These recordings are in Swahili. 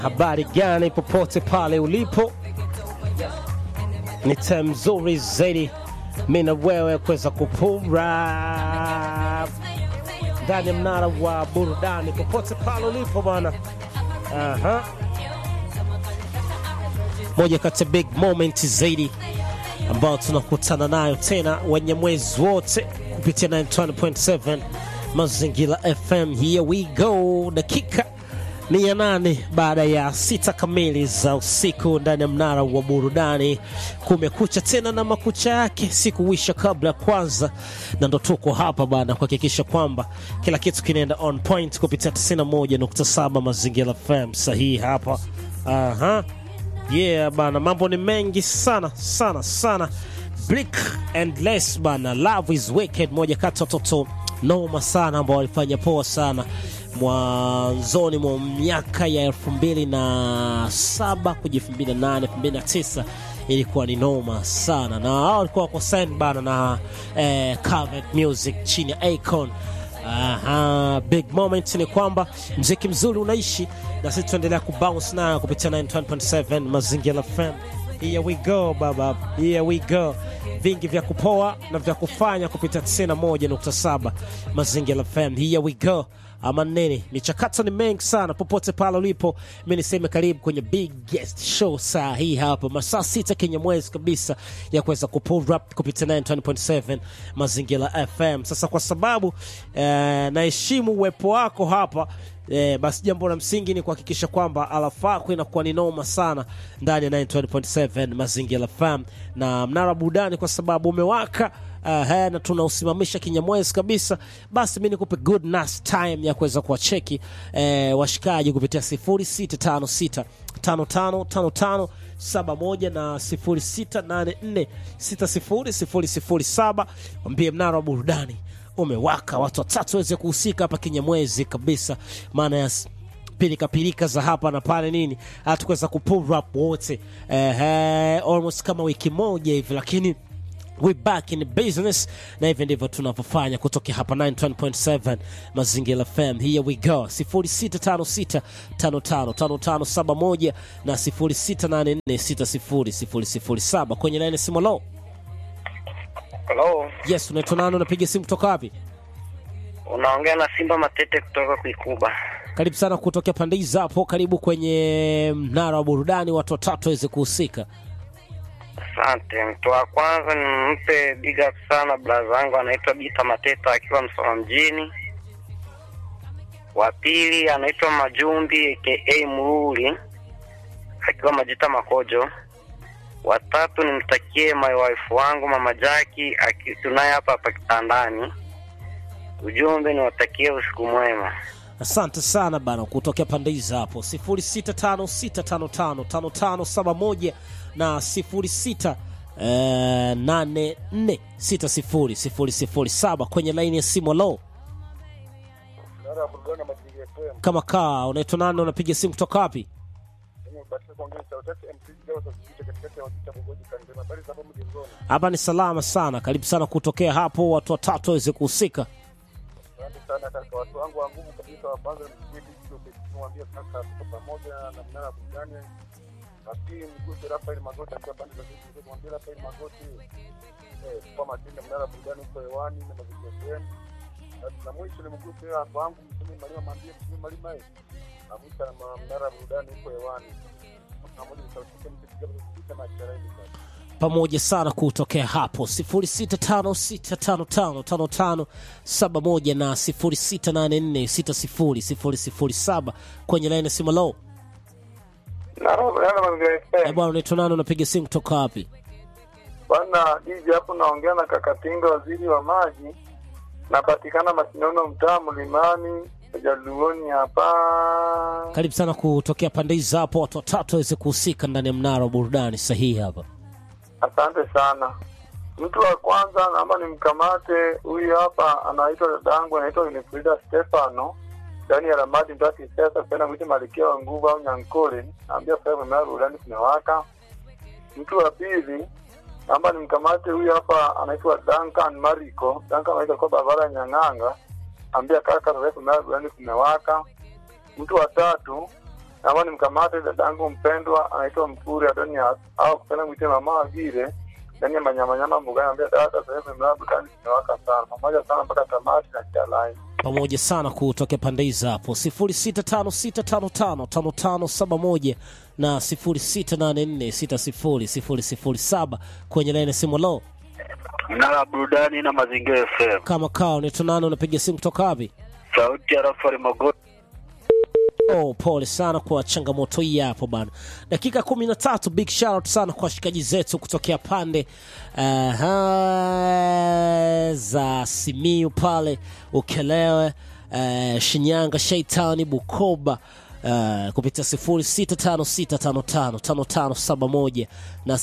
Habari gani popote pale ulipo, ni time nzuri zaidi mi na wewe kuweza kupumra ndani ya mnara wa burudani popote pale ulipo bwana. Aha. Moja kati ya big moment zaidi ambao tunakutana nayo tena wenye mwezi wote kupitia 91.7 Mazingira FM. Here we go, dakika ni ya nane baada ya sita kamili za usiku ndani ya mnara wa burudani. Kumekucha tena na makucha yake, sikuwisha kabla ya kwanza, na ndo tuko hapa bana kuhakikisha kwamba kila kitu kinaenda on point kupitia 91.7 Mazingira FM sahihi hapa. Aha. Yeah bana, mambo ni mengi sana sana sana. Blick and Less bana, Love is Wicked, moja kati ya watoto noma sana ambao walifanya poa sana mwanzoni mwa miaka ya elfu mbili na saba kuja elfu mbili na nane elfu mbili na tisa ilikuwa ni noma sana, na hao walikuwa wako signed bana na eh, Covet Music chini ya Akon. Aha, big moment ni kwamba mziki mzuri unaishi na sisi tuendelea kubounce nayo kupitia 91.7 Mazingira FM. Here we go baba, here we go. Vingi vya kupoa na vya kufanya kupitia 91.7 Mazingira FM. Here we go. Ama nini, michakato ni mengi sana popote pale ulipo. Mi niseme karibu kwenye biggest show saa hii hapa, masaa sita kenye mwezi kabisa ya kuweza kupull up kupitia 91.7 Mazingira FM. Sasa kwa sababu eh, naheshimu uwepo wako hapa Eh, basi jambo la msingi ni kuhakikisha kwamba alafa yako inakuwa ni noma sana ndani ya 92.7 Mazingira FM na mnara burudani, kwa sababu umewaka uh, na tunausimamisha kinyamwezi kabisa. Basi mi nikupe good nice time ya kuweza kuwacheki eh, washikaji kupitia 0656 5555 71 na 0684 600007. Wambie mnara wa burudani umewaka, watu watatu waweze kuhusika hapa kinyamwezi kabisa, maana ya pilika pilika za hapa na pale nini, hatukuweza kupull up wote eh, almost kama wiki moja hivi, lakini we back in business, na hivi ndivyo tunavyofanya kutokea hapa 91.7 Mazingira FM. Here we go 0656555571 na 0684600007 kwenye line simu low. Hello, Yes, unaitwa nani? Unapiga simu kutoka wapi? unaongea na Simba Matete kutoka Kuikuba. Karibu sana kutokea pande hizi hapo, karibu kwenye mnara wa burudani, watu watatu waweze kuhusika. Asante. Mtu wa kwanza nimpe big up sana braza wangu anaitwa Bita Mateta akiwa Msoma mjini. Wa pili anaitwa Majumbi aka Mruli akiwa Majita Makojo. Wa tatu nimtakie my wife wangu mama Jaki aki- tunaye hapa hapa kitandani. Ujumbe niwatakie usiku mwema. Asante sana bana kutokea pande hizi hapo 0656555571 na 06 eh, 84600007 kwenye laini ya simu. Lo, kama kaa, unaitwa nani? Unapiga simu kutoka wapi? Hapa ni salama sana, karibu sana kutokea hapo, watu watatu waweze kuhusika. Asante sana kaka, watu wangu wa nguvu kabisa wa kwanza nimwambia kaka, tuko pamoja na mnara wa burudani. Na pili mguse Rafael Magoti akiwa pande za sisi, kumwambia Rafael Magoti eh, kwa matendo mnara wa burudani uko hewani na mazingira FM. Na mwisho ni mguse watu wangu mtume Malima, mwambie mtume Malima eh, na mwisho na mnara wa burudani uko hewani pamoja na sauti yake mpiga mpiga na charaini sasa pamoja sana kutokea hapo 0656555571 na 0684600007 kwenye laini ya simu. Lo, na roho yana mazingira eh FM. bwana, unaitwa nani? Unapiga simu kutoka wapi? Bwana DJ hapo naongea na Kakatinga, waziri wa maji. Napatikana Masinono, mtaa Mlimani, Jaluoni hapa. Karibu sana kutokea pande hizi hapo, watu watatu waweze kuhusika ndani ya mnara wa burudani sahihi hapa. Asante sana. Mtu wa kwanza naomba nimkamate huyu hapa, anaitwa dadangu, anaitwa Winifrida Stefano ndani ya Ramadi mtaa Kisesa, penda mwite Malikia wa nguvu au Nyankole, naambia sasa hivi mnara burudani kumewaka. Mtu wa pili naomba nimkamate huyu hapa, anaitwa Duncan Mariko. Duncan anaitwa kwa barabara ya Nyang'anga, ambia kaka sasa hivi mnara burudani kumewaka. Mtu wa tatu naomba nimkamate dadangu mpendwa anaitwa Mturi Adonias au kupenda mwite mama vile ndani ya manyamanyama mbugani, ambia dada sasa hivi mlango ndani zimewaka sana pamoja sana mpaka tamati na kialai. pamoja sana kutokea pande hizo hapo 0656555571 na 0684600007 kwenye laini ya simu lo Mnara burudani na mazingira FM. kama kao ni tunano unapiga simu kutoka wapi Sauti ya Rafari Magoti. Oh, pole sana kwa changamoto hii hapo bana. Dakika kumi na tatu, big shout out sana kwa washikaji zetu kutokea pande uh, za Simiu pale Ukelewe, uh, Shinyanga, Shaitani, Bukoba Uh, kupitia 0656555571 na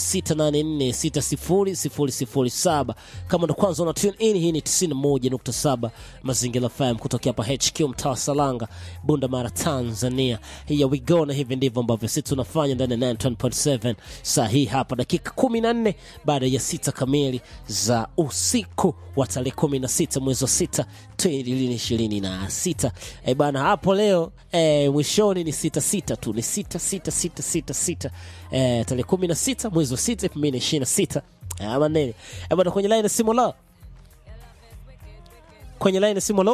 0684600007 kama ndo kwanza una tune in hii ni 91.7 mazingira FM kutokea hapa HQ mtaa wa Salanga Bunda Mara Tanzania here we go na hivi ndivyo ambavyo sisi tunafanya ndani ya 91.7 saa hii hapa dakika 14 baada ya sita kamili za usiku wa tarehe 16 mwezi wa 6 2026 eh bana hapo leo eh, mwishoni ni sita sita tu ni sita sita sita sita sita eh, tarehe 16 mwezi wa 6 2026 ama nini eh bana kwenye line ya simu la kwenye line ya simu lo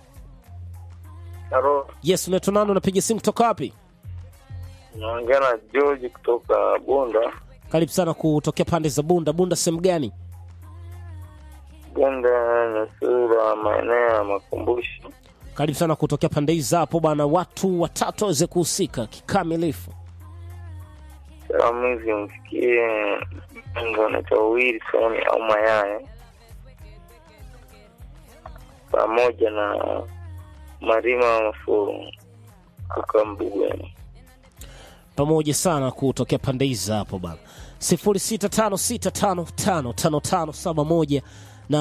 Halo, yes unaitwa nani unapiga simu kutoka wapi naongea na George kutoka Bunda. karibu sana kutokea pande za bunda bunda sehemu gani Bunda Nyasura, maeneo ya makumbusho. karibu sana kutokea pande hizi hapo bwana watu watatu waweze kuhusika kikamilifu Salamu hizi mfikie mpenzi anaitwa Wilson au Mayaye pamoja na Marima Mafuru kutoka Mbugweni. pamoja sana kutokea pande hizi hapo bana 0656555571 na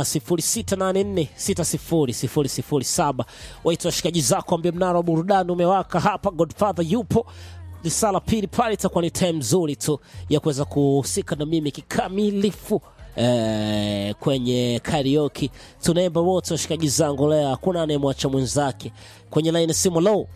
0684600007 waitwa washikaji zako ambie mnara wa burudani umewaka hapa godfather yupo risala pili pale itakuwa ni time nzuri tu ya kuweza kuhusika na mimi kikamilifu eh, kwenye karaoke tunaimba wote washikaji zangu leo hakuna anayemwacha mwenzake kwenye laini simu low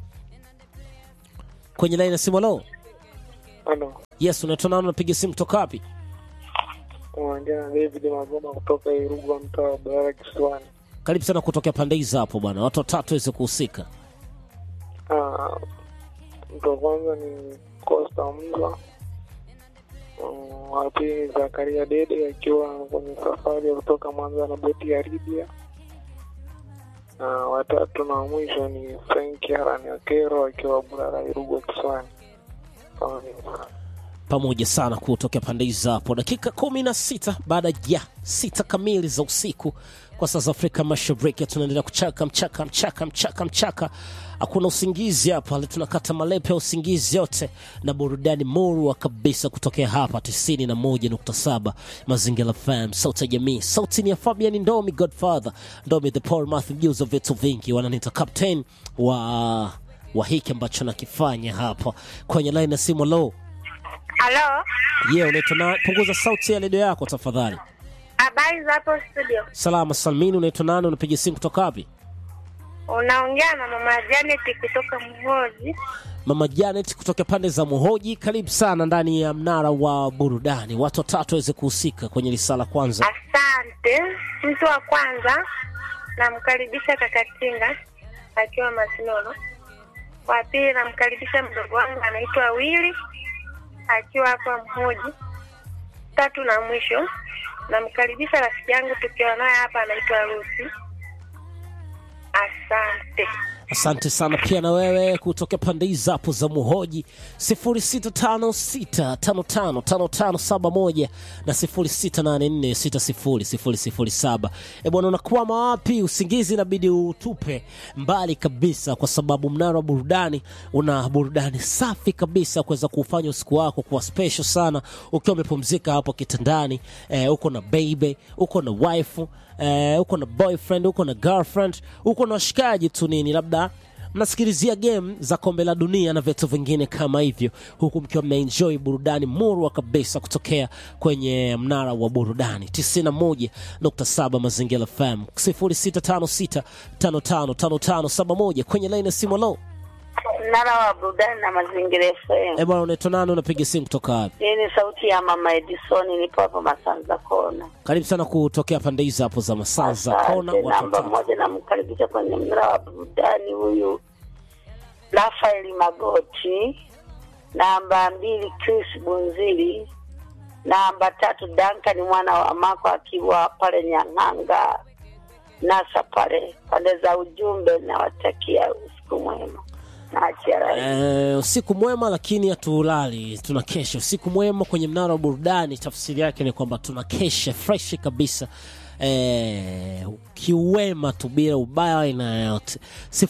kwenye laini simu low Halo, yes unaitwa nani unapiga simu kutoka wapi unaongea na David Magoma kutoka Irugwa, mtaa wa Barara Kisiwani. karibu sana kutokea pande hizi hapo bwana watu watatu waweze kuhusika Ah, Mtu wa kwanza ni Costa Mza, Mm, wa pili ni Zakaria Dede akiwa kwenye safari ya kutoka Mwanza na boti ya Libya, na watatu na wa mwisho ni Frank Harani Akero akiwa Barara Irugwa Kisiwani. Pamoja. pamoja sana kutokea pande hizi hapo dakika kumi na sita baada ya sita kamili za usiku kwa saa za afrika mashariki tunaendelea kuchaka mchaka mchaka mchaka mchaka hakuna usingizi hapa tunakata malepe ya usingizi yote na burudani murwa kabisa kutokea hapa 91.7 mazingira fm sauti ya jamii sauti ni ya fabian ndomi godfather ndomi the paul math mjuzi wa vitu vingi wananiita captain wa wa hiki ambacho nakifanya hapa kwenye line ya simu low Halo, ye yeah, unaitwa na punguza sauti ya redio yako tafadhali habari za hapo studio? salama salmini unaitwa nani unapiga simu kutoka wapi Unaongea na mama Janet kutoka Mhoji. mama janet kutoka pande za muhoji karibu sana ndani ya mnara wa burudani watu watatu waweze kuhusika kwenye risala kwanza Asante. Mtu wa kwanza namkaribisha Kakatinga akiwa Masinono. Wa pili namkaribisha mdogo wangu anaitwa Wili akiwa hapa Mhoji. Tatu na mwisho namkaribisha rafiki yangu tukiwa naye hapa anaitwa Lucy. Asante. asante sana pia na wewe kutoka pande hizi hapo za muhoji 0656555571 na 0684600007 e bwana unakwama wapi usingizi inabidi utupe mbali kabisa kwa sababu mnara wa burudani una burudani safi kabisa kuweza kuufanya usiku wako kuwa special sana ukiwa umepumzika hapo kitandani eh, uko na baby uko na wife eh, uko na boyfriend uko na girlfriend uko na washikaji tu nini labda mnasikilizia game za kombe la dunia na vitu vingine kama hivyo huku mkiwa mnaenjoy burudani murwa kabisa kutokea kwenye mnara wa burudani 91.7 mazingira fm 0656555571 kwenye laini ya simu lo mnara wa burudani na mazingira FM. Eh bwana, unaitwa nani? Unapiga simu kutoka wapi? Hii ni sauti ya mama Edison, nipo hapa Masanza Kona. Karibu sana kutokea pande hizo hapo za Masanza Kona. Asante. Watu Namba watatu. moja namkaribisha kwenye mnara wa burudani huyu Rafael Magoti. Namba mbili Chris Bunzili. Namba tatu Duncan mwana wa Mako akiwa pale Nyang'anga nasa pale pande za ujumbe. Nawatakia usiku mwema na achia rai. Eh, usiku mwema, lakini hatulali, tuna kesha. Usiku mwema kwenye mnara wa burudani, tafsiri yake ni kwamba tuna kesha fresh kabisa eh, kiwema tu bila ubaya aina yoyote.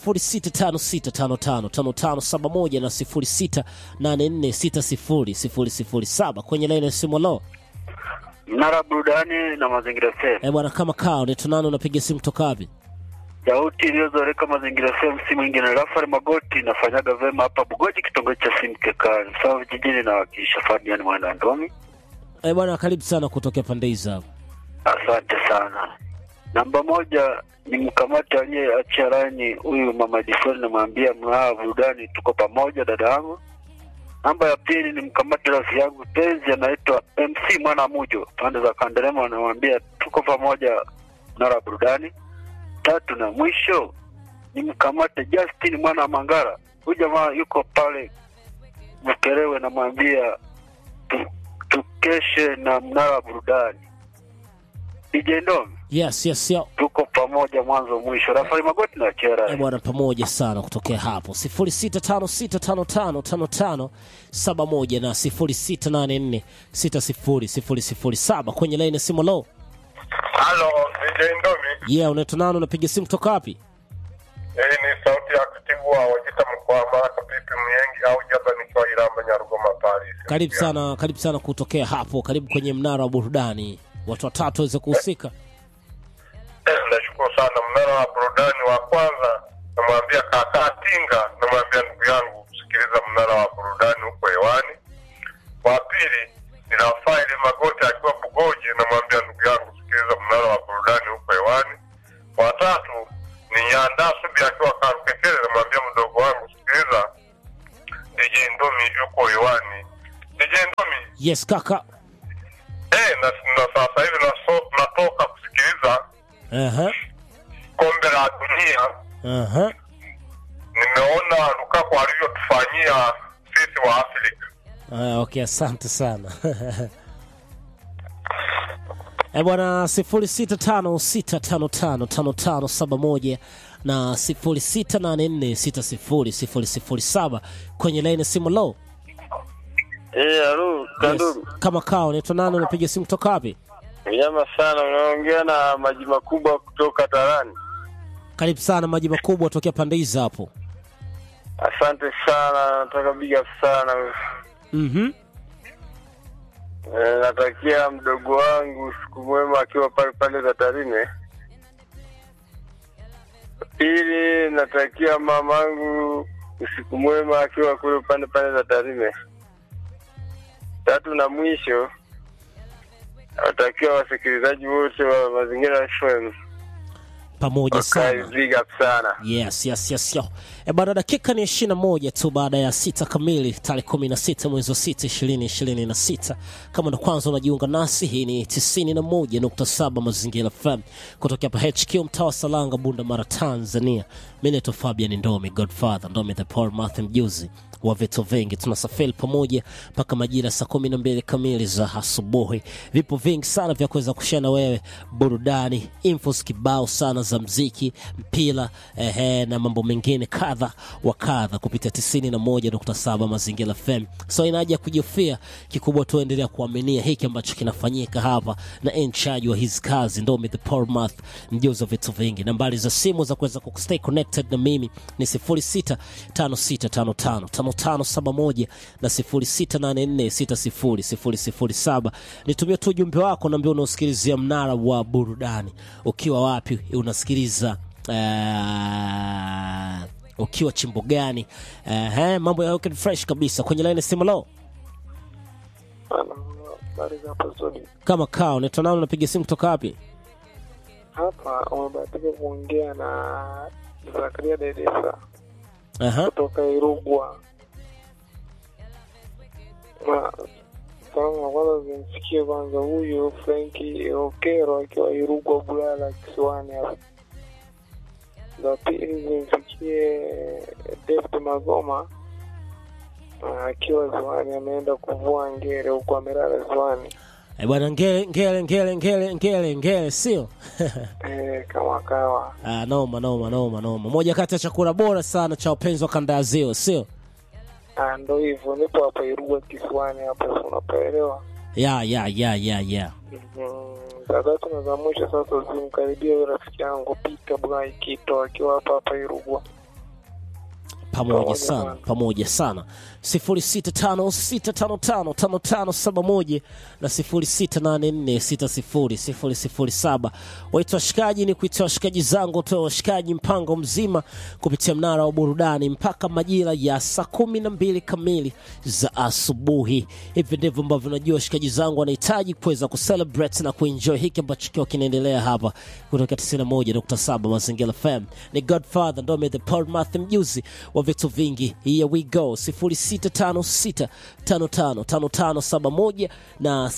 0656555571 na 0684600007 kwenye laini ya simu. Lo Mnara burudani na mazingira FM. eh, bwana, kama kao ni tunano, unapiga simu toka wapi? Sauti iliyozoreka mazingira FM si mwingine Rafael Magoti, nafanyaga vema hapa Bugoji, kitongoji cha Simkekani sawa vijijini, na wakiisha Fabian Mwenda Ndomi. Eh, bwana, karibu sana kutokea pande hizo hapo. Asante sana. Namba moja ni mkamati aliyeachia laini huyu mama Jisoni, namwambia mnara burudani, tuko pamoja dada yangu. Namba ya pili ni mkamati rafiki yangu penzi anaitwa MC Mwana Mujo, pande za Kanderema, anamwambia tuko pamoja mnara burudani. Tatu na mwisho ni mkamate Justin Mwana wa Mangara, huyu jamaa yuko pale Mkerewe, namwambia tu, tukeshe na mnara burudani. DJ Ndomi, Yes, yes, yo. tuko pamoja mwanzo mwisho. Rafael Magoti na Eh, Chera. bwana pamoja sana kutokea hapo 0656555571 na 0684600007 kwenye laini ya simu lo Halo, DJ Ndomi. yeah unaitwa nani unapiga simu kutoka wapi Hii ni sauti ya katibu wa Wajita mkoa wa Mara Pipi Myengi au Jaba nikiwa Iramba Nyarugoma Paris. karibu sana karibu sana kutokea hapo karibu kwenye mnara wa burudani watu watatu waweze kuhusika Nashukuru sana. Mnara wa burudani wa kwanza namwambia kaka Tinga, namwambia ndugu yangu sikiliza mnara wa burudani huko hewani. Wa pili ni Rafaeli Magoti akiwa Bugoji, namwambia ndugu yangu sikiliza mnara wa burudani huko hewani. Wa tatu ni Nyanda Subi akiwa Karukekele, namwambia mdogo wangu sikiliza DJ Ndomi yuko hewani. DJ Ndomi yes kaka eh, na, na sasa hivi naso, natoka kusikiliza Aha, kombe la dunia aha. nimeona Lukaku alivyotufanyia sisi wa Afrika. Ah, okay, asante sana e bwana sifuri sita tano sita tano tano tano tano saba moja na sifuri sita nane nne sita sifuri sifuri sifuri saba kwenye laini ya simu lo Eh, halo, Kandugu. yes. kama kao naitwa nani unapiga simu kutoka wapi Nyama sana, unaongea na maji makubwa kutoka Tarani. karibu sana maji makubwa tokea pande hizi hapo Asante sana, nataka big up sana. mm-hmm. E, natakia mdogo wangu siku mwema akiwa pale pale za Tarime. Pili, natakia mamangu usiku mwema akiwa kule pande pale za Tarime. Tatu na mwisho, natakia wasikilizaji wote wa Mazingira FM pamoja wakae sana big up sana. yes yes yes yo e bana dakika ni ishiri na moja tu baada ya sita kamili tarehe kumi na sita mwezi wa sita ishirini ishirini na sita kama ndo kwanza unajiunga nasi hii ni tisini na moja nukta saba mazingira fm kutokea hapa hq mtaa wa salanga bunda mara tanzania mi naitwa fabian ndomi godfather ndomi the paul math mjuzi wa vitu vingi tunasafiri pamoja mpaka majira saa kumi na mbili kamili za asubuhi vipo vingi sana vya kuweza kushia na wewe burudani infos kibao sana za mziki mpira ehe, na mambo mengine kadha wa kadha kupitia 91.7 mazingira fm so inaja kujofia kikubwa tuendelea kuaminia hiki ambacho kinafanyika hapa na in charge wa hizi kazi ndomi the Paul math mjuzi wa vitu vingi nambari za simu za kuweza kustay connected na mimi ni 0656555571 na 0684600007 nitumie tu ujumbe wako naambia unaosikilizia mnara wa burudani ukiwa wapi unasikiliza uh, ukiwa chimbo gani uh, mambo ya Wicked fresh kabisa kwenye line simu lo Ana habari za hapo studio. kama kaa unaitwa nani unapiga simu kutoka wapi Hapa umebahatika kuongea na Zakaria Dedesa. Aha. kutoka Irugwa. Na salamu ya kwanza zimfikie kwanza huyu Frenki Okero akiwa Irugwa Bulala kisiwani hapa. Za pili zimfikie David Magoma ah, akiwa ziwani, ameenda kuvua ngere huko, amelala ziwani Eh, bwana ngele ngele ngele ngele ngele ngele sio eh, kama kawa. ah, noma noma noma noma moja kati ya chakula bora sana cha wapenzi wa kanda ya ziwa sio Ah, ndo hivyo, nipo hapa Irugwa kisiwani hapa, si unapaelewa. ya ya ya ya ya Mhm. za tatu na za mwisho sasa zimkaribia huyo rafiki yangu Peter Bwai Kito akiwa hapa hapa Irugwa. pamoja Pamoja sana sana. pamoja sana 0656555571 na 0684600007 waitwa washikaji ni kuita washikaji zangu toa washikaji mpango mzima kupitia mnara wa burudani mpaka majira ya saa kumi na mbili kamili za asubuhi hivi ndivyo ambavyo najua washikaji zangu wanahitaji kuweza kucelebrate na kuenjoy hiki ambacho kiwa kinaendelea hapa kutoka 91.7 mazingira fm ni godfather ndome the paul math mjuzi wa vitu vingi here we go 0656555571 na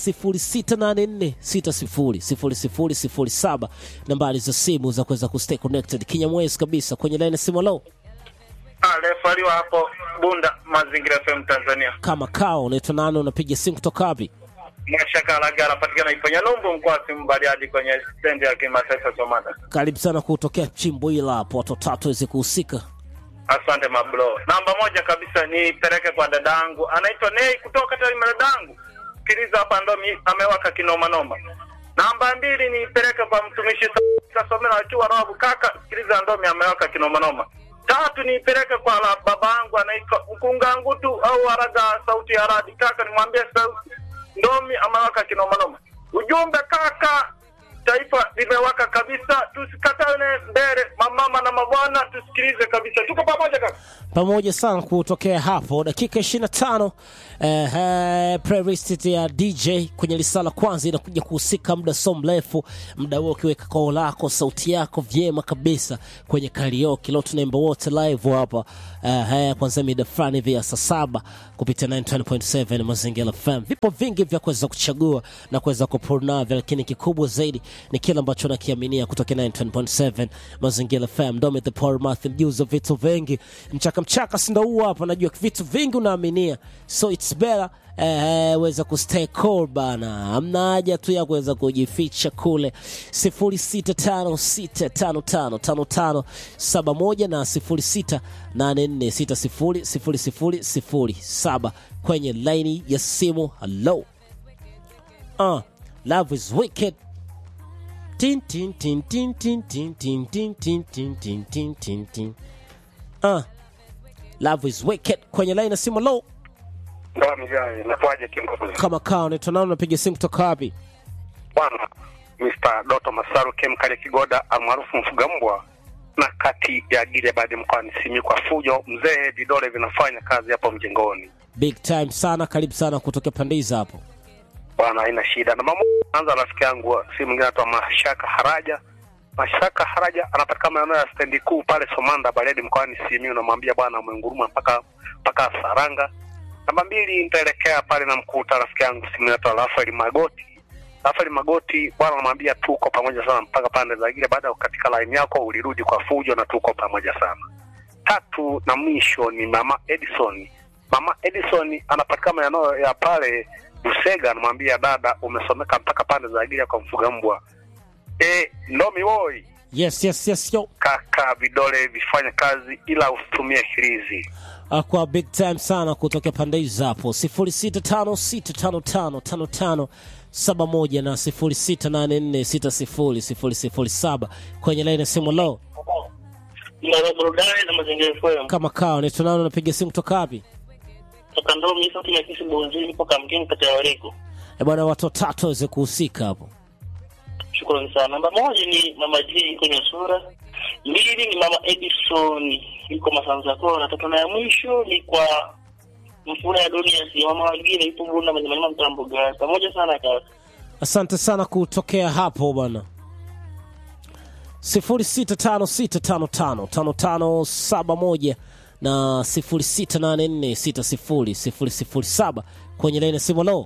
0684600007 nambari za simu za kuweza kustay connected kinyamwezi kabisa kwenye line ya simu low aliyefaliwa hapo Bunda Mazingira FM Tanzania. kama kao unaitwa nani unapiga simu kutoka wapi Mashaka Alaga anapatikana Iponya Numbu mkoa wa Simu Bariadi kwenye stendi ya kimataifa Somata. karibu sana kutokea chimbo ila hapo watu watatu waweze kuhusika Asante mablo. Namba moja kabisa nipeleke kwa dadangu anaitwa Nei kutoka Tarime. Dadangu sikiliza hapa, ndo mi- amewaka kinoma noma. Namba mbili nipeleke kwa mtumishi Sa- Kasomera akiwa Rabu, kaka sikiliza, ndomi amewaka kinoma noma. Tatu nipeleke kwa la babangu anaitwa Mkungangutu au Araga sauti ya radi, kaka nimwambie sauti ndomi amewaka kinoma noma. Ujumbe kaka, taifa limewaka kabisa, tusikatane mbele, mamama na mabwana, tusikilize kabisa, tuko pamoja kaka. pamoja sana kutokea hapo dakika 25 eh, eh, playlist ya dj kwenye lisala kwanza inakuja kuhusika muda so mrefu muda huo ukiweka koo lako sauti yako vyema kabisa kwenye karaoke leo tunaimba wote live hapa eh, eh, kwanzia mida fulani hivi ya saa saba kupitia 920.7 mazingira fm vipo vingi vya kuweza kuchagua na kuweza kupurnavyo lakini kikubwa zaidi ni kile ambacho nakiaminia kutoka 920.7 mazingira fm dome the paul math mjuzi wa vitu vingi mchaka mchaka sindo huu hapa najua vitu vingi unaaminia so it's better eh, weza kustay cool bana amna haja tu ya kuweza kujificha kule 0656555571 na 0684600007 kwenye laini ya simu hello uh, love is wicked tin tin tin tin tin tin tin tin tin tin tin tin tin tin uh, love is wicked kwenye laini ya simu hello Ndoa mjani, nakuaje kiongozi? kama kaa unaitwa nani unapiga simu kutoka wapi Bwana Mr. Doto Masaru Kemkale Kigoda almaarufu mfuga mbwa na kati ya Gilead mkoani Simiyu kwa fujo, mzee vidole vinafanya kazi hapo mjengoni. big time sana karibu sana kutokea pandiza hapo Bwana haina shida. Na mama anza rafiki yangu si mwingine anaitwa Mashaka Haraja. Mashaka Haraja anapatikana maeneo ya stendi kuu pale Somanda Bariadi mkoani Simiyu, namwambia bwana mwenguruma mpaka mpaka Saranga. Namba mbili nitaelekea pale na mkuta rafiki yangu si mwingine anaitwa Rafael Magoti. Rafael Magoti bwana, namwambia tuko pamoja sana mpaka pande za Gile. Baada ya katika line yako ulirudi kwa fujo na tuko pamoja sana. Tatu na mwisho ni mama Edison. Mama Edison anapatikana maeneo ya pale Busega, anamwambia dada, umesomeka mpaka pande za Gile kwa mfuga mbwa. E, ndomi woi yes yes yes yo kaka, vidole vifanye kazi, ila usitumie hirizi. Ah, kwa big time sana kutokea pande hizo hapo 0656555571 na 0684600007 kwenye laini ya simu lo Mnara burudani na mazingira FM. kama kawa unaitwa nani unapiga simu kutoka wapi Toka ndo mimi sauti ya kisi bonzini kwa kamkini kati ya wariko. Eh, bwana watu watatu waweze kuhusika hapo Shukrani sana. Namba moja ni Mama G kwenye sura. Mbili ni Mama Edison yuko Masanza Kona. Tatu na ya mwisho ni kwa Mfura ya Dunia si Mama Wagine yupo Bunda Manyama Mtambo Gas. Pamoja sana kaka. asante sana kutokea hapo bwana 0656555571 na 0684600007 kwenye laini ya simu lo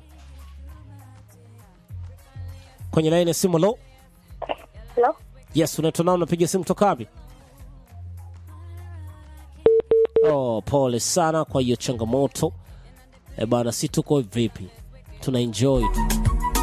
kwenye laini ya simu lo Hello? yes unaitwa nao unapiga simu toka wapi oh, pole sana kwa hiyo changamoto e bana si tuko vipi tuna enjoy tu